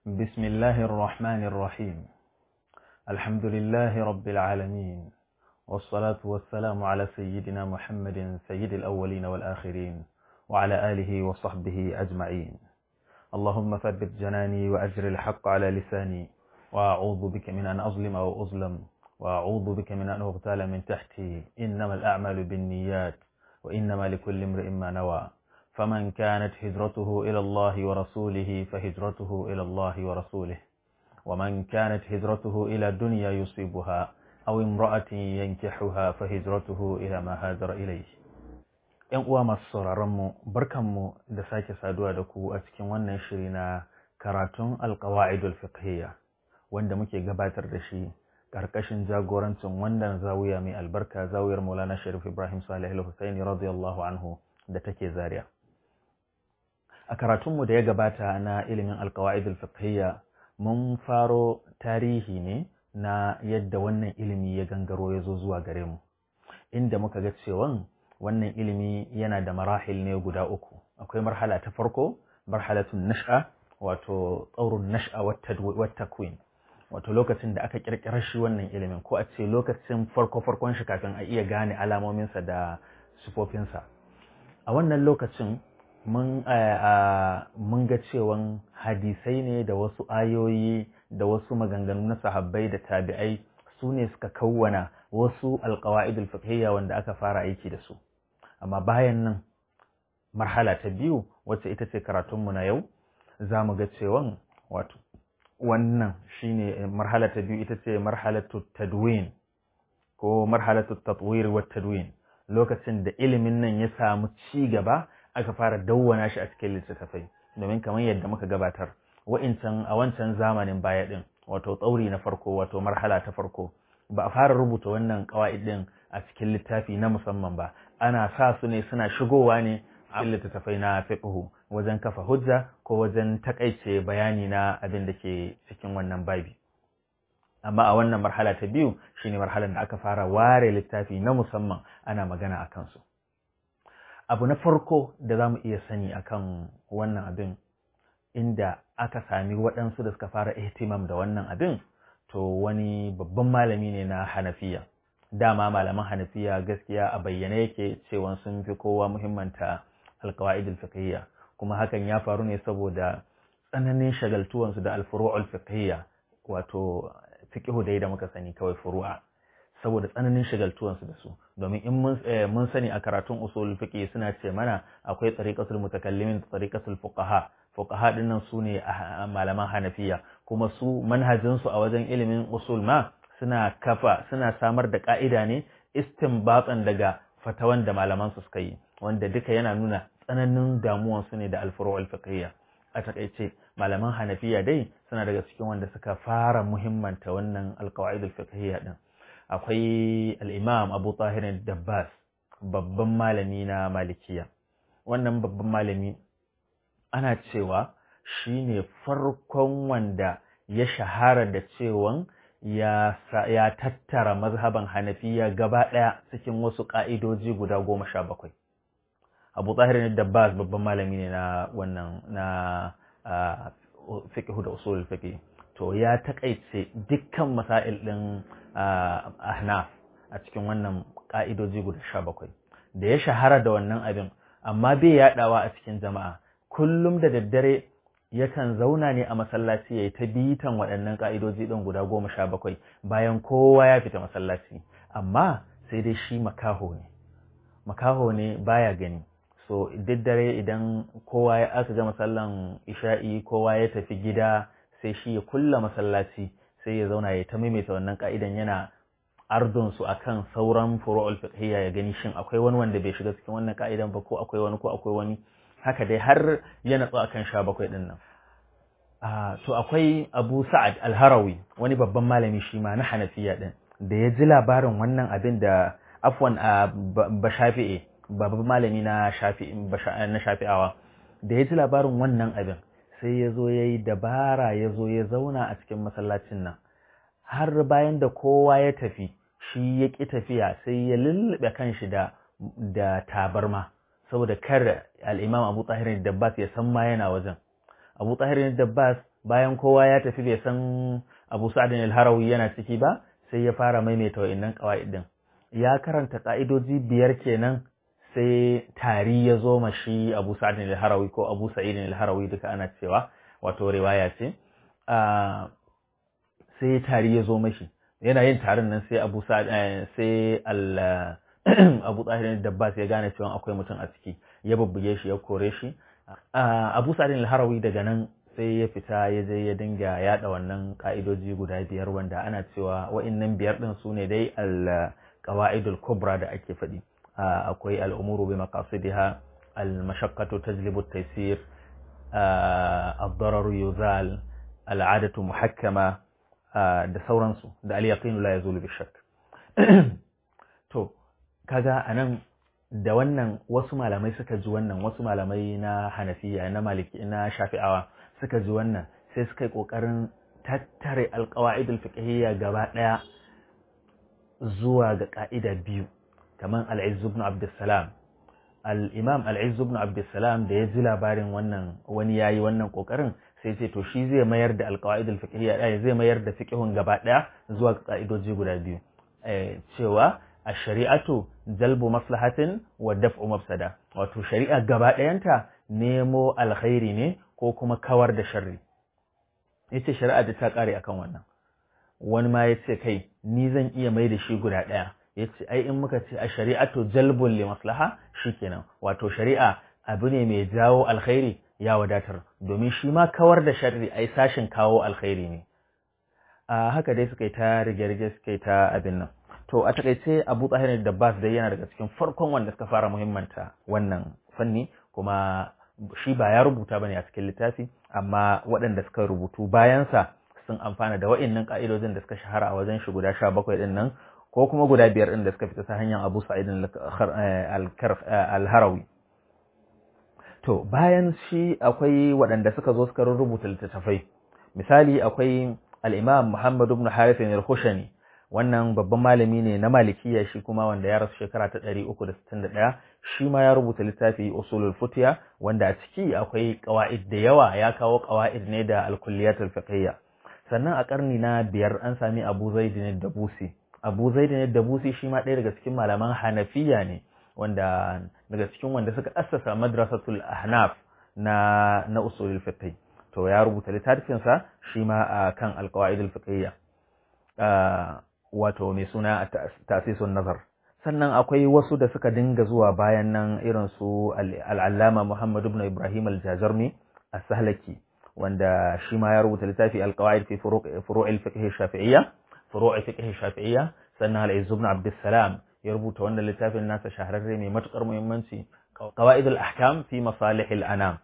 بسم الله الرحمن الرحيم الحمد لله رب العالمين والصلاة والسلام على سيدنا محمد سيد الأولين والآخرين وعلى آله وصحبه أجمعين اللهم ثبت جناني وأجر الحق على لساني وأعوذ بك من أن أظلم أو أظلم وأعوذ بك من أن أغتال من تحتي إنما الأعمال بالنيات وإنما لكل امرئ ما نوى فمن كانت هجرته إلى الله ورسوله فهجرته إلى الله ورسوله ومن كانت هجرته إلى دنيا يصيبها أو امرأة ينكحها فهجرته إلى ما هاجر إليه ‘Yan uwa masu sauraronmu, barkanmu da sake saduwa da ku a cikin wannan shiri na karatun alkawa'idul fiqhiyya wanda muke gabatar da shi ƙarƙashin jagorancin wannan zawiya mai albarka zawiyar Maulana Sharif Ibrahim Salih al-Husaini radiyallahu anhu da take Zaria. A karatunmu da ya gabata na ilimin alkawa'idul fiqhiyya mun faro tarihi ne na yadda wannan ilimi ya gangaro ya zo zuwa gare mu, inda muka ga cewan wannan ilimi yana da marahil ne guda uku. Akwai marhala ta farko, marhalatun nash'a, wato tsaurun nash'a wata queen. wato lokacin da aka kirkirar shi wannan ilimin ko a ce lokacin farko-farkon shi kafin a iya gane alamominsa da sufofinsa a wannan lokacin mun ga cewan hadisai ne da wasu ayoyi da wasu maganganu na sahabbai da tabi'ai su ne suka kawwana wasu alkawa'idul fiqhiyya wanda aka fara aiki da su amma bayan nan marhala ta biyu wacce ita ce karatunmu na yau za mu ga cewan wato wannan shine marhala ta biyu ita ce marhalatu tadwin ko marhalatu tatwir wa tadwin lokacin da ilimin nan ya samu ci gaba aka fara dawwana shi a cikin littattafai domin kamar yadda muka gabatar wa'incan a wancan zamanin baya din wato tsauri na farko wato marhala ta farko ba a fara rubuta wannan qawaid din a cikin littafi na musamman ba ana sa su ne suna shigowa ne a littattafai na fiqhu wajen kafa hujja ko wajen takaice bayani na abin da ke cikin wannan babi amma a wannan marhala ta biyu shine marhalar da aka fara ware littafi na musamman ana magana a kansu abu na farko da za mu iya sani akan wannan abin inda aka sami waɗansu da suka fara ihtimam da wannan abin to wani babban malami ne na hanafiya dama malaman hanafiya gaskiya a bayyane yake cewa sun fi kowa muhimmanta alkawa'idul fiqhiyya kuma hakan ya faru ne saboda tsananin shagaltuwansu da alfuru'ul fiqhiyya wato fiqhu dai da muka sani kawai furu'a saboda tsananin shagaltuwansu da su domin in mun sani a karatun usul fiqh suna ce mana akwai tariqatul mutakallimin da tariqatul fuqaha fuqaha dinnan su ne malaman hanafiya kuma su manhajin su a wajen ilimin usul ma suna kafa suna samar da ka'ida ne istinbatan daga fatawan da malaman su suka yi wanda duka yana nuna tsananin damuwansu ne da alfuru'ul fiqhiyya a takaice malaman hanafiya dai suna daga cikin wanda suka fara muhimmanta wannan alqawaidul fiqhiyya din akwai al-imam Abu Tahir Dabbas babban malami na malikiya wannan babban malami ana cewa shine farkon wanda ya shahara da cewan ya, ya tattara mazhaban hanafiya gaba ɗaya cikin wasu ƙa'idoji guda goma sha bakwai abu tsahirin dabbas babban malami ne na wannan na fiqh da usul fiqh to ya takaice dukkan masail din ahnaf a cikin wannan ka'idoji guda 17 da ya shahara da wannan abin amma bai yadawa a cikin jama'a kullum da daddare yakan zauna ne a masallaci yayi ta bitan waɗannan ka'idoji din guda 17 bayan kowa ya fita masallaci amma sai dai shi makaho ne makaho ne baya gani so duk dare idan kowa ya aka gama sallan isha'i kowa ya tafi gida sai shi ya kulla masallaci sai ya zauna ya ta maimaita wannan ka'idan yana ardon su akan sauran furu'ul fiqhiyya ya gani shin akwai wani wanda bai shiga cikin wannan ka'idan ba ko akwai wani ko akwai wani haka dai har ya natsu akan sha bakwai din nan to akwai Abu Sa'ad Al-Harawi wani babban malami shi ma na Hanafiya din da ya ji labarin wannan abin da afwan ba shafi'i babban malami na shafi'awa da ya ji labarin wannan abin sai ya zo ya yi dabara ya zo ya zauna a cikin masallacin nan har bayan da kowa ya tafi shi ya ƙi tafiya sai ya lullube kanshi da da tabarma saboda kar al'imam abu tahirin dabbas ya san ma yana wajen abu tahirin dabbas bayan kowa ya tafi bai san Abu Sa'd al-Harawi yana ciki ba sai ya fara maimaita wa'annan qawaid din ya karanta ka'idoji biyar kenan sai tari ya zo mashi Abu Sa'd al-Harawi ko Abu Sa'id al-Harawi duka ana cewa wato riwaya ce sai tari ya zo mashi yana yin tarin nan sai Abu Sa'd sai al Abu Tahir Dabbas ya gane cewa akwai mutum a ciki ya bubbuge shi ya kore shi Abu Sa'd al-Harawi daga nan sai ya fita ya je ya dinga yada wannan ka'idoji guda biyar wanda ana cewa wa'annan biyar din su ne dai al-qawaidul kubra da ake faɗi akwai al-umuru bi maqasidiha al-mashaqqatu tajlibu at-taysir ad-darar yuzal al-'adatu muhakkama da sauransu da al-yaqin la yazulu bi shakk to kaga anan da wannan wasu malamai suka ji wannan wasu malamai na hanafiya na maliki na shafi'awa suka ji wannan sai suka yi ƙoƙarin tattare alƙawa'idul fiqhiyya gaba ɗaya zuwa ga ƙa'ida biyu kamar al-Izz ibn Abdussalam al-Imam al-Izz ibn Abdussalam da ya ji labarin wannan wani yayi wannan ƙoƙarin sai ce to shi zai mayar da alƙawa'idul fiqhiyya ɗaya zai mayar da fiqhun gaba ɗaya zuwa ga ƙa'idoji guda biyu cewa الشريعة جلب مصلحة ودفع مفسدة wato shari'a gaba ɗayanta nemo alkhairi ne ko kuma kawar da sharri yace shari'a da ta kare akan wannan wani ma yace kai ni zan iya mai da shi guda ɗaya yace ai in muka ce a shari'atu jalbun li maslaha shikenan wato shari'a abu ne mai jawo alkhairi ya wadatar domin shi ma kawar da sharri ai sashin kawo alkhairi ne a haka dai suka yi ta rige-rige suka yi ta abin nan to a takaice abu tsahir da bas dai yana daga cikin farkon wanda suka fara muhimmanta wannan fanni kuma shi ba ya rubuta bane a cikin littafi amma waɗanda suka rubutu bayansa sun amfana da wa'innan ka'idojin da suka shahara a wajen shi guda sha bakwai ɗin nan ko kuma guda biyar ɗin da suka fita ta hanyar abu sa'idin al-harawi to bayan shi akwai waɗanda suka zo suka rubuta littattafai misali akwai al-imam muhammad ibn harith al-khushani wannan babban malami ne na malikiya shi kuma wanda ya rasu shekara ta 361 shi ma ya rubuta littafi usulul futiya wanda a ciki akwai qawaid da yawa ya kawo qawaid ne da al-kulliyat al-fiqhiyya sannan a karni na biyar an sami Abu Zaid ne Dabusi Abu Zaid ne Dabusi shi ma ɗaya daga cikin malaman Hanafiya ne wanda daga cikin wanda suka assasa madrasatul ahnaf na na usulul fiqh to ya rubuta littafinsa shi ma kan al-qawaid al-fiqhiyya wato mai suna tasisun nazar sannan akwai wasu da suka dinga zuwa bayan nan irin su al'allama Muhammad ibn Ibrahim al-Jajarmi as-Sahlaki wanda shi ma ya rubuta littafi al-qawaid fi furu'il fiqh shafi'iyya furu'il fiqh shafi'iyya sannan al-Izz ibn Abd salam ya rubuta wannan littafin nasa shahararre mai matukar muhimmanci qawaid al-ahkam fi masalih al-anam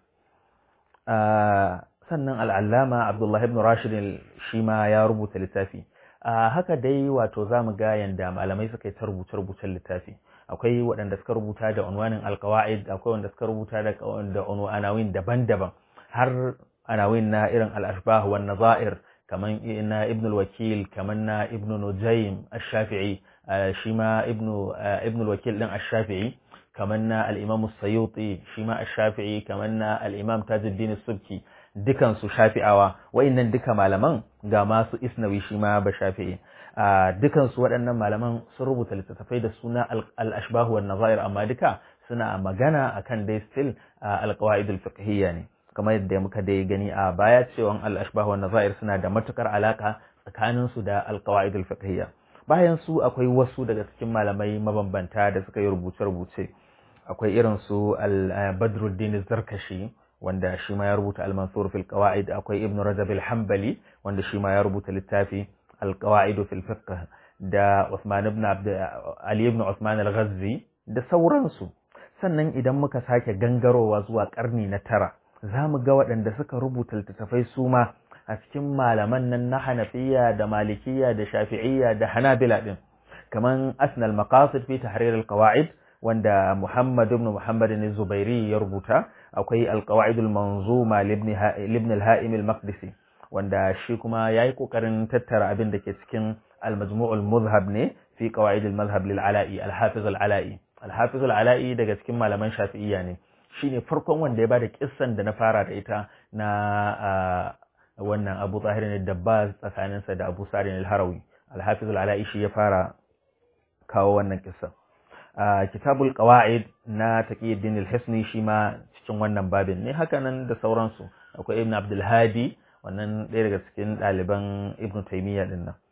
sannan al'allama Abdullah ibn Rashid shi ma ya rubuta littafi a haka dai wato za mu ga yanda malamai suka yi ta rubuce-rubucen littafi akwai waɗanda suka rubuta da unwanin alkawa'id akwai wanda suka rubuta da da anawin daban-daban har anawin na irin al-ashbah wan nazair kaman na ibn al-wakil kaman na ibn nujaym ash-shafi'i shi ma ibn ibn al-wakil din ash-shafi'i kaman na al-imam as-sayuti shi ma ash-shafi'i kaman na al-imam tajuddin as-subki dukan su shafi'awa wayannan duka malaman ga masu isnawi shi ma ba shafi'i dukan su waɗannan malaman sun rubuta littattafai da suna al-ashbah wan nazair amma duka suna magana akan dai still al-qawaid al-fiqhiyya ne kamar yadda muka dai gani a baya cewa al-ashbah wan nazair suna da matukar alaka tsakanin su da al-qawaid al-fiqhiyya bayan su akwai wasu daga cikin malamai mabambanta da suka yi rubuce-rubuce akwai irin su al-badruddin zarkashi wanda shi ma ya rubuta al-mansur fil qawaid akwai ibn rajab al-hanbali wanda shi ma ya rubuta littafi al-qawaid fil fiqh da Uthman ibn Abd Ali ibn Uthman al-Ghazzi da sauransu sannan idan muka sake gangarowa zuwa karni na tara zamu ga waɗanda suka rubuta littattafai su ma a cikin malaman nan na Hanafiya da Malikiyya da Shafi'iyya da Hanabila din kaman Asnal Maqasid fi Tahrir al-Qawaid wanda Muhammad ibn Muhammad al-Zubairi ya rubuta akwai al-Qawaid al-Manzuma libn al-Ha'im al-Maqdisi wanda shi kuma yayi kokarin tattara abin da ke cikin al-Majmu' al-Mudhhab ne fi Qawaid al-Madhhab lil-Ala'i al-Hafiz al-Ala'i al-Hafiz al-Ala'i daga cikin malaman Shafi'iyya ne shine farkon wanda ya bada kissan da na fara da ita na wannan Abu Tahir ne Dabbas tsakaninsa da Abu Sa'id al-Harawi al-Hafiz al-Ala'i shi ya fara kawo wannan kissa kitabul qawaid na Taqiyuddin al-Hisni shi ma cikin wannan babin ne haka nan da sauransu akwai Ibn Abdul Hadi wannan ɗaya daga cikin ɗaliban Ibn Taymiyyah din nan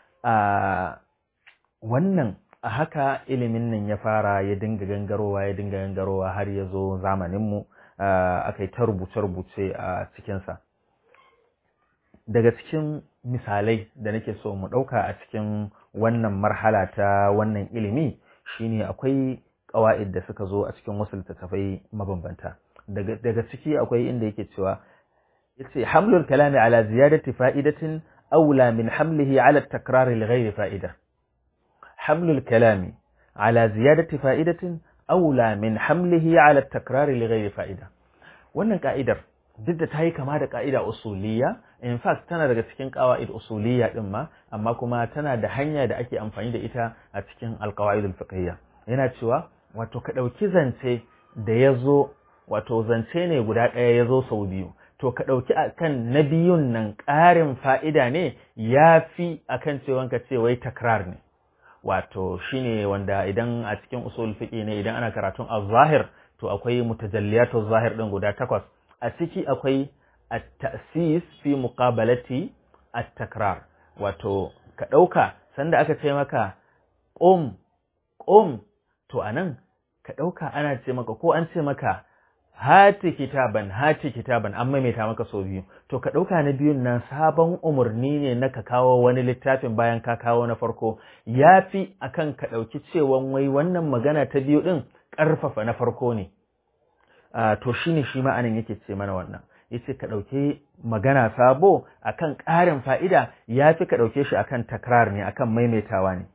wannan a haka ilimin nan ya fara ya dinga gangarowa ya dinga gangarowa har ya zo zamaninmu aka yi ta rubuce-rubuce a cikinsa daga cikin misalai da nake so mu ɗauka a cikin wannan marhala ta wannan ilimi shine akwai ƙawa'id da suka zo a cikin wasu littattafai mabambanta daga ciki akwai inda yake cewa yace hamlul kalami ala ziyadati fa'idatin aula min hamlihi ala takrar li ghairi fa'ida hamlul kalami ala ziyadati fa'idatin aula min hamlihi ala takrar li ghairi fa'ida wannan ka'idar duk da ta yi kama da ka'ida usuliyya in fact tana daga cikin qawaid usuliyya din ma amma kuma tana da hanya da ake amfani da ita a cikin alqawaid alfiqhiyya yana cewa wato ka dauki zance da yazo wato zance ne guda ɗaya yazo sau biyu to ka ɗauki akan na biyun nan ƙarin fa'ida ne ya fi akan cewa ka ce wai takrar ne wato shine wanda idan a cikin usul fiqi ne idan ana karatun az-zahir to akwai mutajalliyatu zahir din guda takwas a ciki akwai at-ta'sis fi muqabalati at-takrar wato ka ɗauka sanda aka ce maka qum qum to anan ka ɗauka ana ce maka ko an ce maka hati kitaban hati kitaban an maimaita maka sau biyu to ka ɗauka na biyun nan sabon umarni ne na ka kawo wani littafin bayan ka kawo na farko ya fi akan ka ɗauki cewan wai wannan magana ta biyu ɗin ƙarfafa na farko ne to shine shi ma'anin yake ce mana wannan yace ka ɗauki magana sabo akan ƙarin fa'ida ya fi ka ɗauke shi akan takrar ne akan maimaitawa ne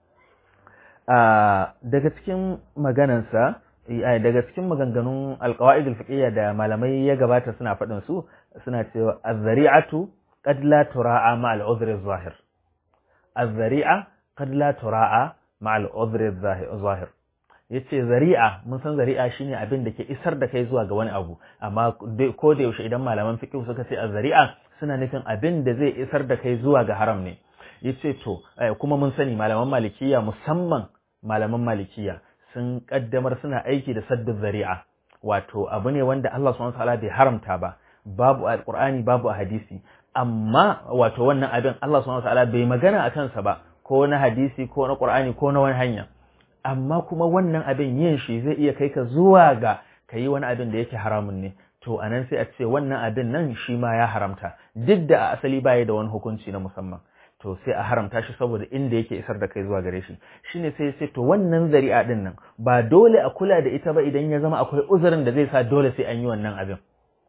daga cikin maganansa daga cikin maganganun alqawaid alfiqhiyya da malamai ya gabata suna faɗin su suna cewa az-zari'atu qad la tura'a ma al-udhri adh-zahir az-zari'a qad la tura'a ma al-udhri adh-zahir yace zari'a mun san zari'a shine abin da ke isar da kai zuwa ga wani abu amma ko da yaushe idan malaman fiqh suka ce az-zari'a suna nufin abin da zai isar da kai zuwa ga haram ne yace to kuma mun sani malaman malikiya musamman malaman malikiya sun kaddamar suna aiki da saddin zari'a wato abu ne wanda Allah subhanahu wataala bai haramta ba babu a Qur'ani babu a hadisi amma wato wannan abin Allah subhanahu wataala bai magana a kansa ba ko na hadisi ko na Qur'ani ko na wani hanya amma kuma wannan abin yin shi zai iya kai ka zuwa ga kayi wani abin da yake haramun ne to anan sai a ce wannan abin nan shi ma ya haramta duk da a asali baya da wani hukunci na musamman to sai a haramta shi saboda inda yake isar da kai zuwa gare shi shine sai sai to wannan zari'a din nan ba dole a kula da ita ba idan ya zama akwai uzurin da zai sa dole sai an yi wannan abin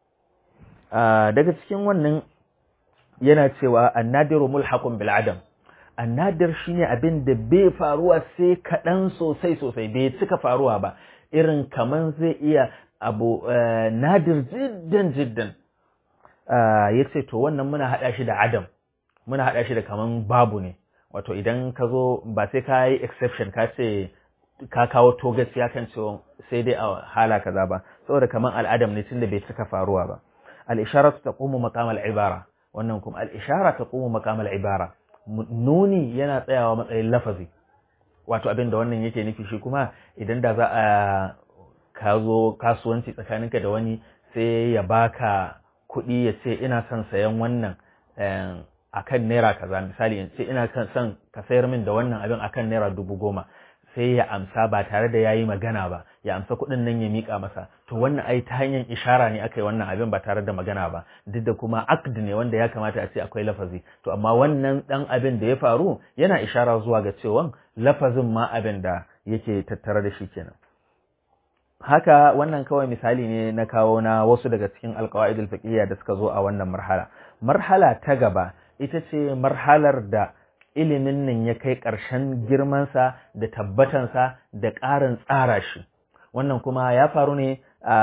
daga cikin wannan yana cewa annadiru mulhaqun bil adam annadir shine abin da bai faruwa sai kaɗan sosai sosai bai cika faruwa ba irin kaman zai iya abu nadir jiddan jiddan yace to wannan muna hada shi da adam muna haɗa shi da kaman babu ne wato idan ka zo ba sai ka yi exception ka ce ka kawo to gaskiya kan cewa sai dai a hala kaza ba saboda kaman al'adam ne tunda bai cika faruwa ba al-isharatu taqumu maqam al-ibara wannan kuma al-ishara taqumu maqam al-ibara nuni yana tsayawa matsayin lafazi wato abin da wannan yake nufi shi kuma idan da za a ka zo kasuwanci tsakaninka da wani sai ya baka kuɗi ya ce ina son sayan wannan akan naira kaza misali in ce ina kan son ka sayar min da wannan abin akan naira dubu goma sai ya amsa ba tare da yayi magana ba ya amsa kuɗin nan ya mika masa to wannan ai ta hanyar ishara ne aka yi wannan abin ba tare da magana ba duk da kuma aqd ne wanda ya kamata a ce akwai lafazi to amma wannan dan abin da ya faru yana ishara zuwa ga cewa lafazin ma abin da yake tattare da shi kenan haka wannan kawai misali ne na kawo na wasu daga cikin alqawaidul fiqhiyya da suka zo a wannan marhala marhala ta gaba ita ce marhalar da ilimin nan ya kai ƙarshen girmansa da tabbatansa da ƙarin tsara shi wannan kuma ya faru ne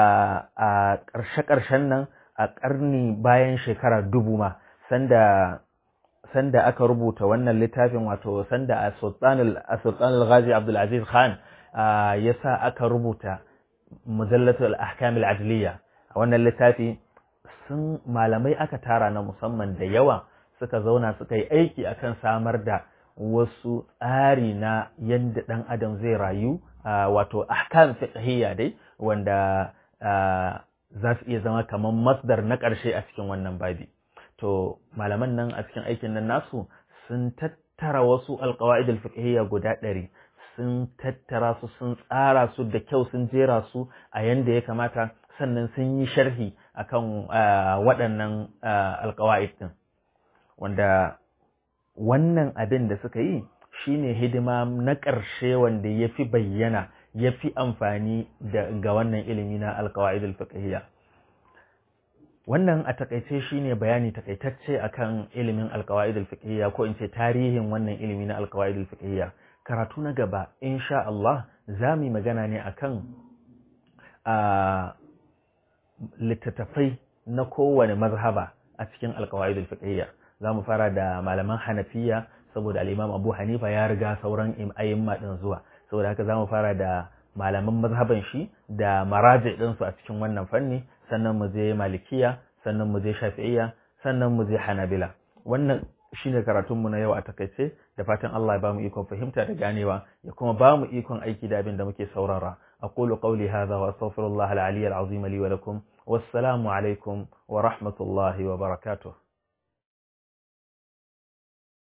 a ƙarshe-ƙarshen nan a ƙarni bayan shekara dubu ma sanda sanda aka rubuta wannan littafin wato sanda a sultanul ghazi abdulaziz khan ya sa aka rubuta mujallatul ahkamul adliya a wannan littafi sun malamai aka tara na musamman da yawa suka zauna suka yi aiki akan samar da wasu tsari na yadda ɗan adam zai rayu wato ahkam fiqhiyya dai wanda za su iya zama kamar masdar na ƙarshe a cikin wannan babi to malaman nan a cikin aikin nan nasu sun tattara wasu alƙawa'id al-fiqhiyya guda ɗari sun tattara su sun tsara su da kyau sun jera su a yanda ya kamata sannan sun yi sharhi akan waɗannan alƙawa'id din wanda wannan abin da suka yi shine hidima na ƙarshe wanda ya fi bayyana ya fi amfani ga wannan ilimi na alkawa'id al-fiqhiyya wannan a takaice shine bayani takaitacce akan ilimin alkawa'id al-fiqhiyya ko in ce tarihin wannan ilimi na alkawa'id al-fiqhiyya karatu na gaba insha Allah za mu magana ne akan a littattafai na kowane mazhaba a cikin alkawa'id al-fiqhiyya za mu fara da malaman hanafiya saboda al'imam abu hanifa ya riga sauran ayyamma ɗin zuwa saboda haka za mu fara da malaman mazhaban shi da maraji ɗinsu a cikin wannan fanni sannan mu je malikiya sannan mu je shafi'iyya sannan mu je hanabila wannan shine karatunmu na yau a takaice da fatan Allah ya bamu ikon fahimta da ganewa ya kuma bamu ikon aiki da abin da muke saurara aqulu qawli hadha wa astaghfirullah al-ali al-azim li wa lakum wassalamu alaikum wa rahmatullahi wa barakatuh